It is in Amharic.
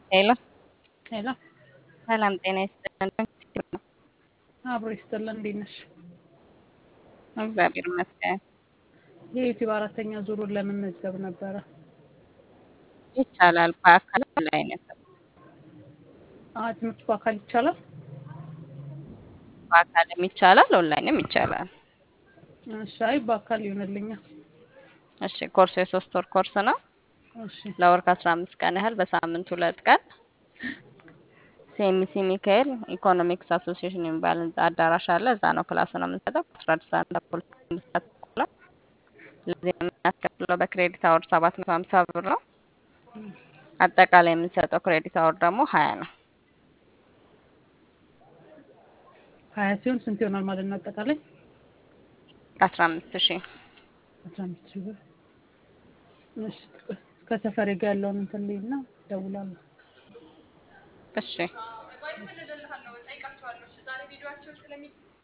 ሄሎ ሄሎ ሰላም ጤና ይስጥልን። አብሮ ይስጥልን። እንዴት ነሽ? እግዚአብሔር ይመስገን። የዩቲዩብ አራተኛ ዙሩን ለመመዝገብ ነበረ። ይቻላል። በአካል ላይ ነው። አዎ ትምህርት በአካል ይቻላል? በአካልም ይቻላል፣ ኦንላይንም ይቻላል። እሺ፣ አይ በአካል ይሆንልኛል። እሺ፣ ኮርሱ የሶስት ወር ኮርስ ነው። እሺ፣ ለወር ከአስራ አምስት ቀን ያህል በሳምንት ሁለት ቀን ሲኤምሲ ሚካኤል ኢኮኖሚክስ አሶሲዬሽን የሚባል ህንጻ አዳራሽ አለ። እዛ ነው ክላስ ነው የምንሰጠው። አስራ አንድ ሰዓት ተኩል አንድ ሰዓት ተኩል ነው። ለዚህ የምናስከፍለው በክሬዲት አወር ሰባት መቶ ሀምሳ ብር ነው። አጠቃላይ የምንሰጠው ክሬዲት አወር ደግሞ ሀያ ነው። ሀያ ሲሆን ስንት ይሆናል ማለት ነው? አጠቃላይ አስራ አምስት ሺህ አስራ አምስት ሺህ ብር። እሺ፣ ከሰፈሬ ጋር ያለውን እንትን ልይና እደውላለሁ። እሺ